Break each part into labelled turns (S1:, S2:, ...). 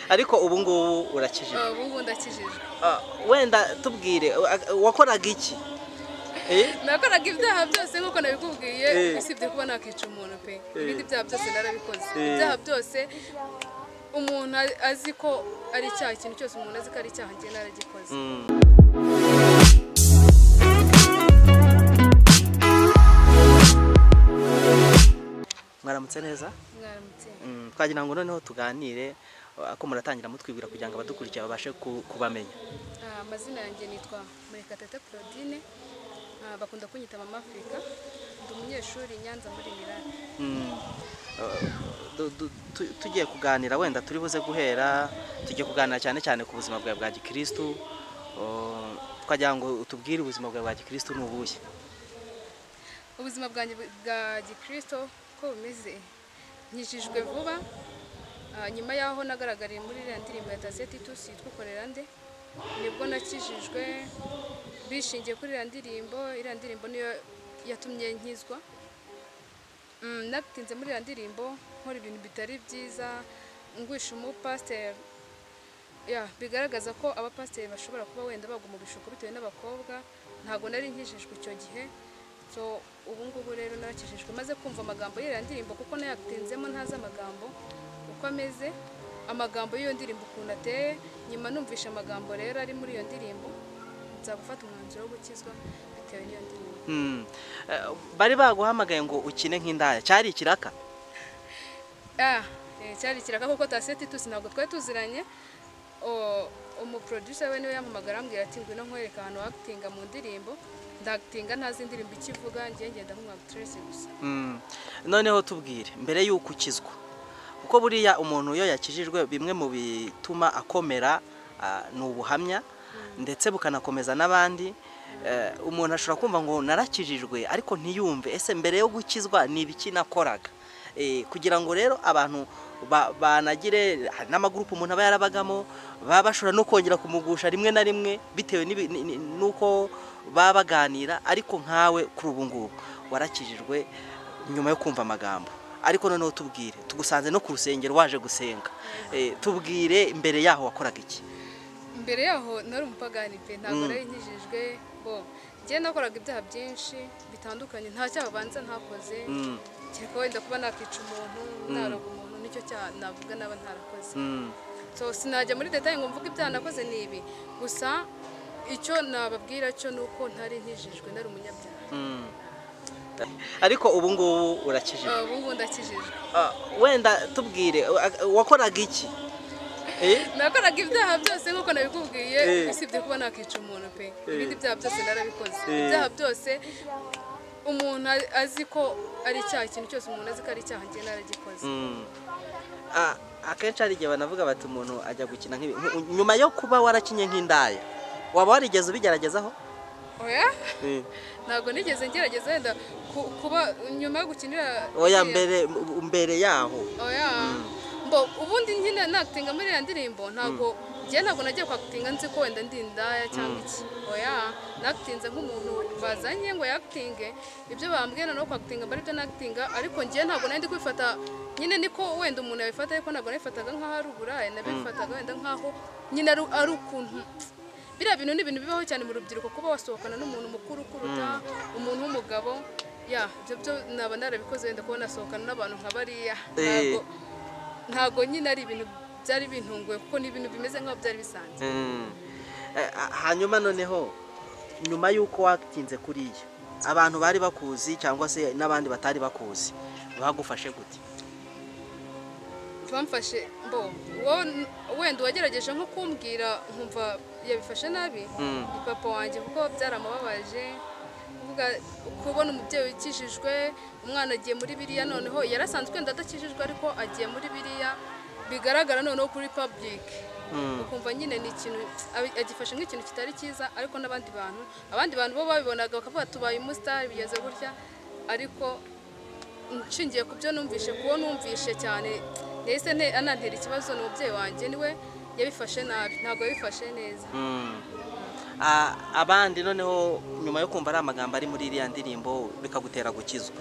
S1: ariko ubu ngubu urakijijwe
S2: ubu ngubu ndakijijwe
S1: Ah, wenda tubwire wa- wakoraga iki Eh?
S2: nakoraga ibyaha byose nk'uko nabikubwiye
S1: Eh.
S2: usibye kuba nakica umuntu pe
S1: Eh.
S2: ibindi byaha byose narabikoze
S1: Eh.
S2: ibyaha byose umuntu a- azi ko ari icyaha ikintu cyose umuntu azi ko ari icyaha njye naragikoze
S1: mwaramutse neza
S2: mwaramutse
S1: Mm, twagira ngo noneho tuganire ah, ko muratangira mutwibwira kugira ngo abadukurikiye babashe ku- kubamenya
S2: Ah, amazina yanjye nitwa murekatete claudine Ah, bakunda kunyita mama afurika ndi umunyeshuri i nyanza muri mirari
S1: Mm, ah, du- du- tu- tugiye kuganira wenda turi buze guhera tugiye kuganira cyane cyane ku buzima bwawe bwa gikristu Oh, twagira ngo utubwire ubuzima bwawe bwa gikristu ni ubuhe
S2: ubuzima bwanjye bu- bwa gikristo ko bumeze nkijijwe vuba Ah, nyuma y'aho nagaragariye muri iriya ndirimbo ya taseti tusi yitwa ukorera nde nibwo nakijijwe bishingiye kuri iriya ndirimbo iriya ndirimbo niyo yatumye nkizwa Mm, natinze muri iriya ndirimbo nkora ibintu bitari byiza ngwisha umupasiteri ya bigaragaza ko abapasiteri bashobora kuba wenda bagwa mu bishuko bitewe n'abakobwa ntabwo nari nkijijwe icyo gihe so ubu ngubu rero narakijijwe maze kumva amagambo y'iriya ndirimbo kuko nayatinzemo ntazi amagambo uko ameze amagambo y'iyo ndirimbo ukuntu ateye nyuma numvisha amagambo rero ari muri iyo ndirimbo nza gufata umwanzuro wo gukizwa bitewe n'iyo ndirimbo
S1: Mm. Eh, bari baguhamagaye ngo ukine nk'indaya cyari ikiraka
S2: Ah, eh, cyari ikiraka kuko taseti tusi ntabwo twari tuziranye O- umuproducer we niwe yampamagara ambwira ati ngwino nkwereka ahantu wakitinga mu ndirimbo ndakitinga ntazi indirimbo icyo ivuga ngiye ngenda nk'umwagiterese gusa
S1: Mm. noneho tubwire mbere y'uko ukizwa kuko buriya umuntu iyo yakijijwe bimwe mu bituma akomera ah, ni ubuhamya ndetse bukanakomeza n'abandi Eh, umuntu ashobora kumva ngo narakijijwe ariko ntiyumve ese mbere yo gukizwa ni ibiki nakoraga Eh, kugira ngo rero abantu ba- banagire hari n'amagurupe umuntu aba yarabagamo baba bashobora no kongera kumugusha rimwe na rimwe bitewe n'ibi- ni- ni- n'uko baba baganira ariko nkawe kuri ubu ngubu warakijijwe nyuma yo kumva amagambo ariko noneho tubwire tugusanze no ku rusengero waje gusenga Eh, tubwire mbere yaho wakoraga iki
S2: mbere yaho nari umupagani pe
S1: Mm.
S2: ntabwo nari nkijijwe bo njye nakoraga ibyaha byinshi bitandukanye nta cyaha banza ntakoze
S1: Mm,
S2: kereka wenda kuba nakica umuntu naroga umuntu nicyo cyaha navuga naba ntarakoze
S1: mm,
S2: so sinajya muri detaye ngo mvuge ibyaha nakoze ni ibi gusa icyo nababwira cyo ni uko ntari nkijijwe nari umunyabyaha
S1: mm. ariko ubu ngubu urakijijwe
S2: Ah, ubu ngubu ndakijijwe
S1: Ah, wenda tubwire wa- wakoraga iki Eh?
S2: nakoraga ibyaha byose nk'uko nabikubwiye
S1: Eh.
S2: usibye kuba nakica umuntu pe
S1: Eh.
S2: ibindi byaha byose narabikoze
S1: Eh.
S2: ibyaha byose umuntu a- azi ko ari icyaha ikintu cyose umuntu azi ko ari icyaha njye naragikoze
S1: Mm. Ah, akenshi hari igihe banavuga bati umuntu ajya gukina nk'ibi Nku- nyuma yo kuba warakinye nk'indaya waba warigeze ubigeragezaho
S2: oya
S1: Eh.
S2: ntabwo nigeze ngerageza wenda ku- kuba nyuma yo gukinira
S1: oya
S2: iriya-
S1: mbere mbere yaho
S2: oya mbo ubundi nyine nakitinga muri iriya ndirimbo ntabwo njye ntabwo nagiye kwakitinga nzi ko wenda ndi indaya cyangwa iki oya nakitinze nk'umuntu bazanye ngo yakitinge ibyo bambwira no kwakitinga mbari byo nakitinga ariko njye ntabwo nari ndi kwifata nyine niko wenda umuntu yabifata ariko ntabwo nabifataga nk'aho ari uburaya nabifataga wenda nk'aho nyine ari ari ukuntu biriya bintu ni ibintu bibaho cyane mu rubyiruko kuba wasohokana n'umuntu mukuru ukuruta umuntu w'umugabo ya ibyo byo naba narabikoze wenda kuba nasohokana n'abantu nka bariya ntabwo ntabwo nyine ari ibintu byari bintunguye kuko ni ibintu bimeze nk'aho byari bisanzwe
S1: Mm. Eh, ah, hanyuma noneho nyuma y'uko watinze kuriya abantu bari bakuzi cyangwa se n'abandi batari bakuzi bagufashe gute
S2: bamfashe mbo wowe n- wenda uwagerageje nko kumbwira nkumva yabifashe nabi
S1: Mm.
S2: ni papa wanjye kuko byaramubabaje kuvuga kubona umubyeyi ukijijwe umwana agiye muri biriya noneho yarasanzwe wenda adakijijwe ariko agiye muri biriya bigaragara noneho kuri pabulike
S1: Mm.
S2: ukumva nyine ni ikintu abi- agifashe nk'ikintu kitari cyiza ariko n'abandi bantu abandi bantu bo babibonaga bakavuga tubaye umusitari bigeze gutya ariko nshingiye ku byo numvishe kuwo numvishe cyane nahise nte- anantera ikibazo ni umubyeyi wanjye niwe yabifashe nabi ntabwo yabifashe neza
S1: Mm. Ah, abandi noneho nyuma yo kumva ari amagambo ari muri iriya ndirimbo bikagutera gukizwa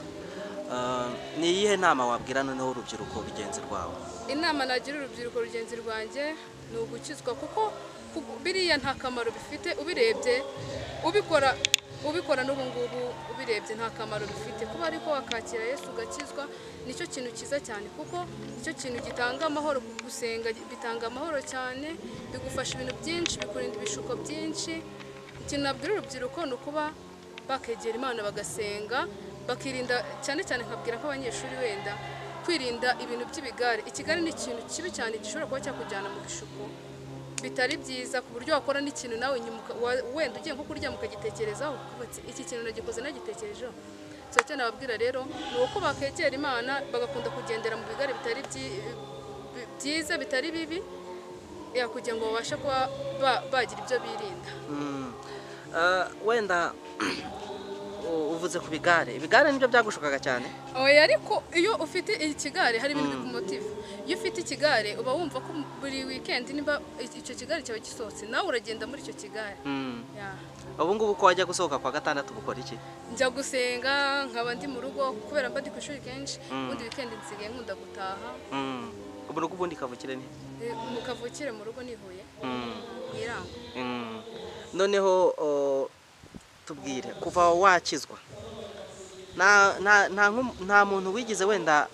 S1: Ah, ni iyihe nama wabwira noneho urubyiruko rugenzi rwawe
S2: inama nagira urubyiruko rugenzi rwanjye ni ugukizwa kuko ku- biriya nta kamaro bifite ubirebye ubikora ubikora n'ubu ngubu ubirebye nta kamaro bifite kuba ariko wakakira yesu ugakizwa nicyo kintu cyiza cyane kuko nicyo kintu gitanga amahoro ku gusenga bitanga amahoro cyane bigufasha ibintu byinshi bikurinda ibishuko byinshi ikintu nabwira urubyiruko ni ukuba bakegera imana bagasenga bakirinda cyane cyane nkabwira nk'abanyeshuri wenda kwirinda ibintu by'ibigare ikigare ni ikintu kibi cyane gishobora kuba cyakujyana mu bishuko bitari byiza ku buryo wakora n'ikintu nawe nyuma uka- wa- wenda ugiye nko kuryama ukagitekerezaho ukavuga ati iki kintu nagikoze nagitekerejeho so icyo nababwira rero ni uko bakegera imana bagakunda kugendera mu bigare bitari byi- bi- byiza bitari bibi ya kugira ngo babashe kuba ba- bagira ibyo birinda
S1: Mm, ah, wenda u- uvuze ku bigare ibigare nibyo byagushukaga cyane
S2: oya ariko iyo ufite ikigare hari ibintu bikumotiva iyo ufite ikigare uba wumva ko buri wikendi niba iki- icyo kigare cyawe gisohotse nawe uragenda muri icyo kigare
S1: Mm,
S2: Ya.
S1: ubu ngubu ko wajya gusohoka kwa gatandatu gukora iki
S2: njya gusenga nkaba ndi mu rugo kubera mba ndi ku ishuri kenshi ubundi wikendi nsigaye nkunda gutaha
S1: Mm, ubu ni ubundi kavukire ni
S2: Eh, mu kavukire mu rugo nihuye
S1: Mm,
S2: mwirangwa
S1: mm. noneho o, tubwire kuva wakizwa nta nta- nta nku- nta muntu wigize wenda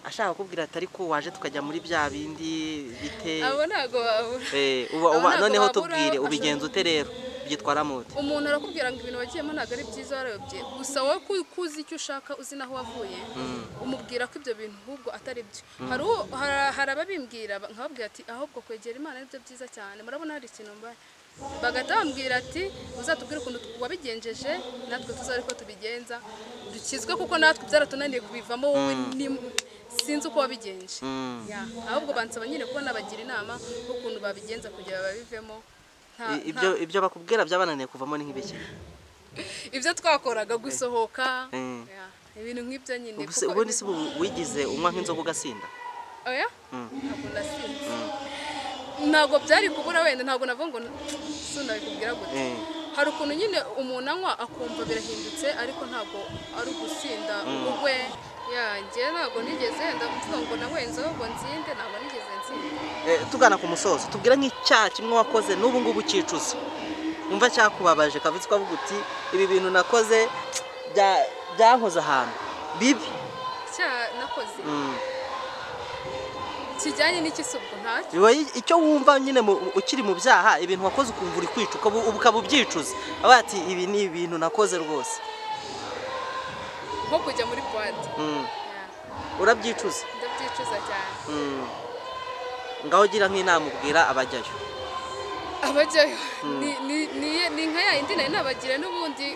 S1: ashaka kukubwira ati ariko waje tukajya muri bya bindi bite
S2: abo ntabwo babura
S1: Eh, uba-
S2: Abo
S1: uba-
S2: ntabwo
S1: noneho
S2: babura,
S1: tubwire
S2: bashobora-
S1: ubigenza ute rero byitwaramo ute
S2: umuntu arakubwira ngo ibintu wagiyemo ntabwo ari byiza warayobye gusa wowe ko ko uzi icyo ushaka uzi n'aho wavuye umubwira ko ibyo bintu ahubwo atari byo hari uwo- hari- hari ababimbwira ba- nkababwira ati ahubwo kwegera imana aribyo byiza cyane murabona hari ikintu mbaye bagahita bambwira ati uzatubwire ukuntu tu- wabigenjeje natwe tuzabe ko tubigenza dukizwe kuko natwe byaratunaniye kubivamo wowe ni- sinzi uko wabigenje
S1: Mm.
S2: Ya, ahubwo bansaba nyine kuba nabagira inama ukuntu babigenza kugira babivemo nta-
S1: I-
S2: nta-
S1: ibyo ibyo bakubwira byabananiye kuvamo ni nk'ibiki
S2: ibyo twakoraga gusohoka
S1: Mm.
S2: ya, ibintu nk'ibyo nyine
S1: Ubuse-
S2: kuko
S1: ubundi
S2: ibi-
S1: si bu- wigize unywa nk'inzoga ugasinda
S2: oya
S1: Mm.
S2: ntabwo nasinze ntabwo byari kubura wenda ntabwo navuga ngo sinabikubwira gute
S1: Mm.
S2: hari ukuntu nyine umuntu anywa akumva birahindutse ariko ntabwo ari ugusinda ubwe yanjye ntabwo nigeze wenda mvuga ngo nanywe inzoga nzinde ntabwo nigeze nsinda
S1: Eh, tugana ku musozo tubwira nk'icyaha kimwe wakoze n'ubu ngubu ucyicuza wumva cyakubabaje kavutse ukavuga uti ibi bintu nakoze bya- byankoze ahantu bibi
S2: icyaha nakoze
S1: Mm.
S2: kijyanye n'ikisubwo ntacyo
S1: biba i- icyo wumva nyine mu- ukiri mu byaha ibintu wakoze ukumva uri kwica ukaba- ukaba ubyicuza avuga ati ibi ni ibintu nakoze rwose
S2: nko kujya muri buwate
S1: Mm.
S2: Ya,
S1: urabyicuza
S2: ndabyicuza cyane
S1: Mm. ngaho ugira nk'inama ubwira abajyayo
S2: abajyayo ni- ni- ni- ni nka ya yindi nari nabagira n'ubundi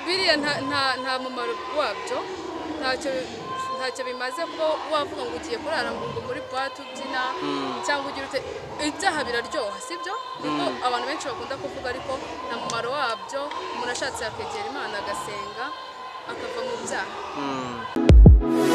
S2: biriya nta- nta nta mumaro wabyo ntacyo ntacyo bimaze ko wavuga ngo ugiye kurara ngo ngo muri buwate ubyina cyangwa ugira ute ibyaha biraryoha sibyo niko abantu benshi bakunda kuvuga ariko nta mumaro wabyo umuntu ashatse yakegera imana agasenga akava mu byaha
S1: Mm.